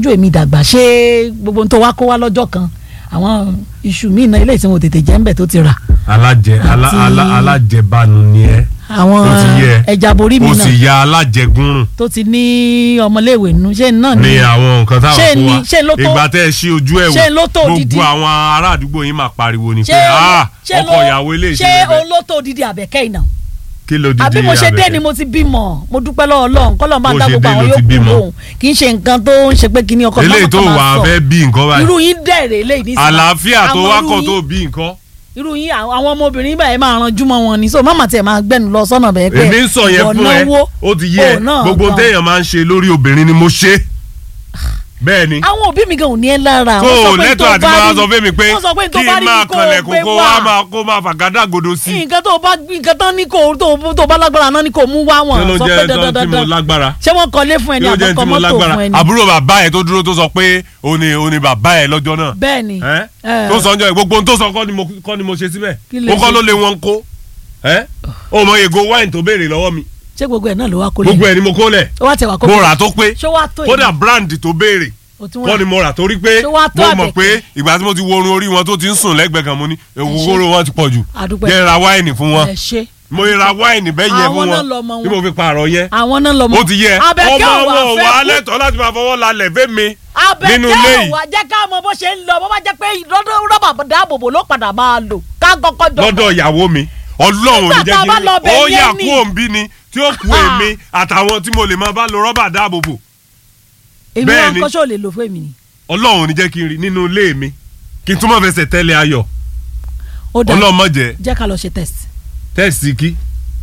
tọ́jú èmi dàgbà ṣé gbogbo ohun tó wá kó wá lọ́jọ́ kan àwọn iṣu míì náà ilé ìsìnwó tètè jẹ́ ńbẹ̀ tó ti rà alájẹ alá- Àti- alá- alájẹbánu ni ẹ àwọn ó ti yẹ ẹja borí mi ó náà sì ya alájẹgúnrún tó ti ní ọmọléèwé nínú ṣé náà ní ni àwọn nǹkan táwọn Ṣé kó ni- wa ṣé ló tó- ìgbà tẹ́ ẹ ṣí ojú ẹ̀ ṣé ló tó wò odidi? gbogbo àwọn ará àdúgbò yín máa pariwo ni pé ṣé "Ah, ṣé ọkọ ló- ìyàwó ilé ṣé ìṣẹ̀lẹ̀ bẹ́ẹ̀ olótó odidi àbẹ̀kẹ́ ìnà kí ló dìde àbí mo ṣe dé Àbẹ̀kẹ́? ni mo ti bímọ mo dúpẹ́ lọ́wọ́ Ọlọ́run kọ́lọ́ máa Bó dá ṣe gbogbo dé àwọn ló ti yòókù bímọ. lóhùn kì í ṣe nǹkan tó ń ṣe pé kí ni ọkọ eléyìí tó wà á fẹ́ bí nǹkan báyìí irú yín dẹ̀rẹ̀ eléyìí ní àlàáfíà tó Àwọn wá irú kọ̀ yín- tó bí nǹkan irú yín àwọn àwọn ọmọbìnrin báyìí máa ranjú mọ́ wọn ni so mama tiẹ̀ máa gbẹ́nu lọ sọ́nà bẹ́ẹ̀ pé èmi ń sọ yẹn ìwọ fún ẹ náwó, ó ti yẹ ò náà gbogbo gan. téèyàn máa ń ṣe lórí obìnrin ni mo ṣe bẹ́ẹ̀ ni àwọn òbí mi gan ò ní ẹ lára tó wọ́n sọ o pé lẹ́tọ̀ tó àti bá máa rí- sọ fún mi pé wọ́n sọ pé tó kí bá n rí máa kó o kanlẹ̀kùn gbé kó wá. wá máa kó máa fàgádàgodo sí i nǹkan tó bá nǹkan tán ní kò tó tó bá lágbára náà ní kò mú wá kí wọn ló sọ pé jẹ́ dandan tán tí mo dandan lágbára ṣé wọ́n kọ́lé fún kí ẹni ló jẹ́ àbọ̀kọ́ tí mo mọ́tò lágbára fún ẹni. àbúrò bàbá ẹ̀ tó dúró tó sọ pé o ní o ní bàbá ẹ̀ lọ́jọ́ náà bẹ́ẹ̀ ni ẹ́ ẹ. tó sọ ọjọ́ yìí gbogbo ohun tó sọ kọ́ ni mo kọ́ ni mo ṣe síbẹ̀ Kí lè ó kọ́ ṣe? ló lé wọn kó ẹ́ o mọ ego wine tó béèrè lọ́wọ́ mi ṣé gbogbo ẹ̀ náà ló wá kó lé gbogbo ẹ̀ ni mo kó lẹ̀ ó wá tẹ̀ wá kó mo rà tó pé ṣé wàá tó kódà èyí? brand tó béèrè Ó tún wà. kọ́ ni mo rà torí pé Ṣé wàá tó mo mọ̀ àbẹ̀kẹ́? pé ìgbà tí mo ti wo orun orí wọn tó ti ń sùn lẹ́gbẹ̀ẹ́ kan mo ní ògógóró wọn ti pọ̀ jù Àdúpẹ́. jẹ́ ra wáìnì fún wọn ẹ ṣe mo ra wáìnì bẹ́ẹ̀ yẹn Àwọn fún náà wọn lọmọ tí wọn. mo fi pààrọ̀ yẹn àwọn náà lọ mọ ó ti yẹ Àbẹ̀kẹ́ ọmọ ò wá wọn fẹ́ wà á kú. lẹ́tọ̀ọ́ láti máa fọwọ́ lálẹ̀ fẹ́mi nínú ilé Àbẹ̀kẹ́ ò yìí wá jẹ́ ká mọ bó ṣe ń lọ bó bá jẹ́ pé lọ́dọ̀ rọ́bà dáàbòbò ló padà máa lò ká kọ́kọ́ jọ lọ́dọ̀ ìyàwó mi ọlọ́run ò ní Nígbà jẹ́ tá a bá kí lọ n bẹ̀ ó yẹn yà ni. kú òǹbí ni tí ó kú èmi àtàwọn tí mo lè máa bá lo rọ́bà dáàbòbò èmi bẹ́ẹ̀ wọn ni. kọ́ ṣó lè lò fún èmi ni ọlọ́run ò ní jẹ́ kí n rí nínú ilé mi kí n túmọ̀ fẹsẹ̀ tẹ́lẹ̀ ayọ̀ ó dà ọlọ́run má jẹ́ jẹ́ ká lọ ṣe test tẹ́sì kí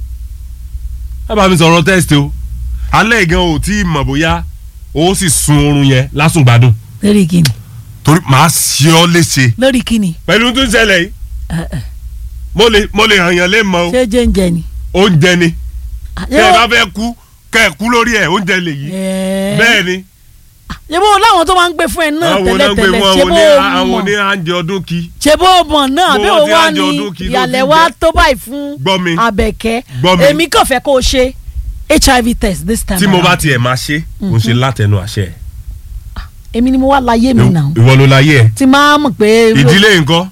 ẹ bá mi sọ̀rọ̀ tẹ́sì o alẹ́ gan ò tí ì mọ̀ bóyá o sì sun oorun yẹn lásùngbádùn lórí kíni torí màá ṣe ọ́ léṣe lórí kíni pẹ̀lú tó ń ṣẹlẹ̀ yìí ẹ, ẹ, mo lè mo lè hàn yàn lé mọ́ o ṣé jẹ́ǹjẹ́ ni. oúnjẹ ni Ah, tẹ́ ẹ bá fẹ́ kú kẹ́ ẹ kú lórí ẹ̀ oúnjẹ lè yí Ẹ̀ẹ́. bẹ́ẹ̀ ni ṣé bó láwọn tó máa ń gbé fún ẹ náà àwọn náà gbé tẹ́lẹ̀tẹ́lẹ̀ wọn ṣé àwọn bó ní o àwọn mọ̀ ní àǹjẹ ọdún kí ṣé bó o mọ̀ náà Bó bí o o ti wá àjọ ní ọdún kí ló ìyàlẹ̀ ti wa jẹ́? tó báyìí fún Gbọ́ mi. Àbẹ̀kẹ́ Gbọ́ mi. èmi kàn fẹ́ kó o ṣe HIV test this time tí mo bá around. tiẹ̀ máa ṣe kò ṣe látẹnu àṣẹ ẹ̀. èmi ni mo wá láyé mi náà ìwọ ló láyé ẹ̀ tí máa mọ̀ pé ìdílé nǹkan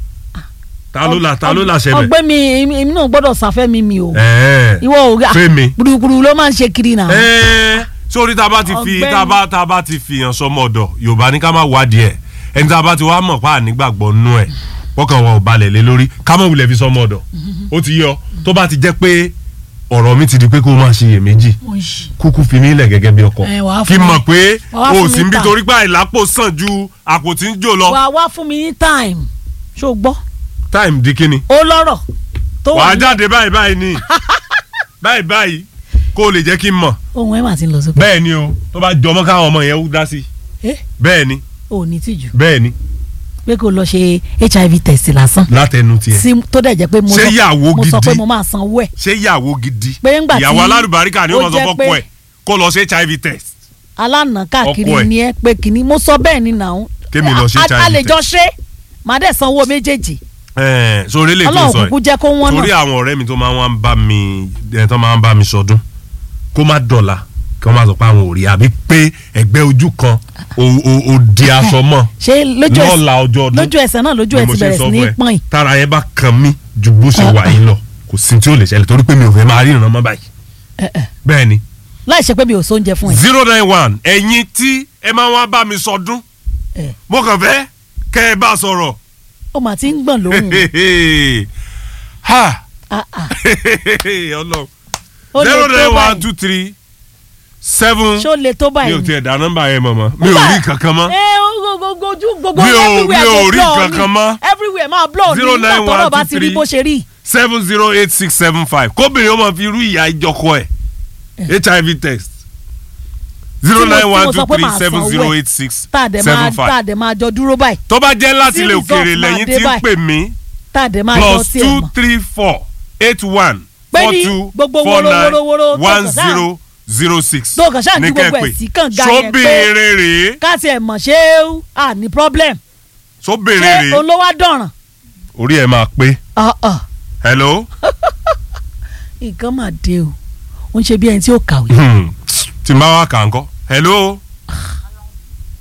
ta ló la ta ló la ṣẹbẹ̀ ọgbẹ́ mi èmi èmi náà gbọ́dọ̀ sàfẹ́ mi mi o ẹ̀ẹ́ ìwọ ò rí Fẹ́mi. gbùdùgbùdù ló máa ń ṣe kiri náà ẹ̀ẹ́ sórí tá a bá ti fi Ọ̀gbẹ́ni. tá a bá tá a bá ti fi hàn sọmọ ọ̀dọ̀ yorùbá ní ká má wádìí ẹ̀ ẹni tá a bá ti wá mọ̀ pa ànígbàgbọ́ nú ẹ̀ wọ́kàn wọn ò balẹ̀ lé lórí ká mọ̀ wulẹ̀ fi sọmọ ọ̀dọ̀ ó ti yọ tó bá ti jẹ́ pé ọ̀rọ̀ mi ti di pé kó o máa ṣe iyèméjì Oṣì. kúkú fi mí lẹ̀ gẹ́gẹ́ bí ọkọ Ẹ, wàá kí fún n mi. mọ̀ pé Wàá o fún sì mi ń bí ta. torí pé àìlápò sàn ju àpò tí ń jò lọ wà wá fún mi ní time ṣó gbọ́ time di kíni ó lọ́rọ̀ tó wà wàá ní jáde báyìí báyìí ni báyìí báyìí kó o lè jẹ́ kí n mọ̀ ohun ẹ̀ mà ti ń lọ sókè bẹ́ẹ̀ ni o tó bá jọmọ́ káwọn ọmọ yẹn ó dá sí ẹ bẹ́ẹ̀ ni ò ní tìjú bẹ́ẹ̀ ni pé kó lọ ṣe HIV test lásán látẹnu tiẹ̀ sí tó dẹ̀ jẹ́ pé mo Ṣé sọ- ìyàwó mo sọ gidi? pé mo máa sanwó ẹ̀ ṣé ìyàwó gidi Pé ńgbà tí ìyàwó alálùbáríkà ni ó ó máa sọ jẹ́ fọ́pọ̀ pé- ẹ̀ kó lọ ṣe hiv test alánà káàkiri Ọkọ ẹ̀. ni ẹ pé kìíní mo sọ bẹ́ẹ̀ ni nàún Kémi lọ ṣe A- a- a HIV lè jọ ṣe màá dẹ̀ sanwó méjèèjì ẹ̀ẹ́n sórí lè tó ọlọ́run sọ kúkú ẹ̀ jẹ́ kó wọ́n torí náà àwọn ọ̀rẹ́ mi tó máa ń wá ń bá mi ẹ̀ tó máa ń bá mi sọdún kó má dọ̀la kí wọ́n má sọ pé àwọn ò rí àbí pé ẹgbẹ́ ojú kan ò- ò ò di aṣọ mọ́ ṣé lójú ẹsẹ̀ lọ́la ọjọ́ ọdún lójú ẹsẹ̀ náà lójú ni ẹ̀ mo ti ṣe bẹ̀rẹ̀ sọ sí ní fún ẹ. pọ́n yìí tára yẹn bá kan mí ju bó ṣe wà yín lọ kò sí tí ó lè ṣẹlẹ̀ torí pé mi ò fẹ́ máa rí ìrànmọ́ báyìí Ẹ, ẹ. bẹ́ẹ̀ ni láì ṣe pé mi ò sóúnjẹ fún ẹ zero nine one ẹ̀yin tí ẹ máa wá bá mi sọdún Ẹ. mo kàn fẹ́ kẹ́ ẹ bá sọ̀rọ̀ ó mà ti ń gbọ̀n lóhùn ha Ah, ah. ọlọ́run Ó lè zero tó nine one báyìí. two three seven ṣó lè tó mi báyìí ò ni? tiẹ̀ dá nọ́mbà yẹn mọ̀ mọ́ mi ò rí kankan mọ́ ẹ gbogbo ojú gbogbo Mi ò- everywhere mi ò go rí blur kankan ni. mọ́. everywhere máa blur ní Zero nígbà nine tọ́rọ̀ one bá two ti rí three. bó ṣe rí seven zero eight six seven five kóbìnrin ó máa fi irú ìyá ìjọkọ ẹ̀ hiv test zero Tí mo- nine tí one mo two sọ pé three màá seven sanwó zero ẹ̀. eight six tá a dẹ̀ máa seven tá a five dẹ̀ máa jọ dúró báyìí tó bá jẹ́ láti Tí ilẹ̀ result òkèèrè máa lẹ́yìn dé tí ń báyìí. pè mí tá a dẹ̀ máa jọ plus sí ẹ̀ two mọ̀ three four eight one Pé four ní two gbogbo four wóró, nine wóró, wóró tó one kàn sáà- zero zero six tó kàn ṣáà ní ní gbogbo ẹ̀ kẹ́pẹ́. sí kànga yẹn pé sóbìnrin rèé ká tiẹ̀ mọ̀ ṣé à ní problem sóbìnrin ṣé rèé olówó á dọ̀ràn orí ẹ̀ máa pé Ah, ah. hello nǹkan mà dé o ó ń ṣe bí ẹni tí ó kàwé Hmm, tí n bá wá kà ń kọ́ hello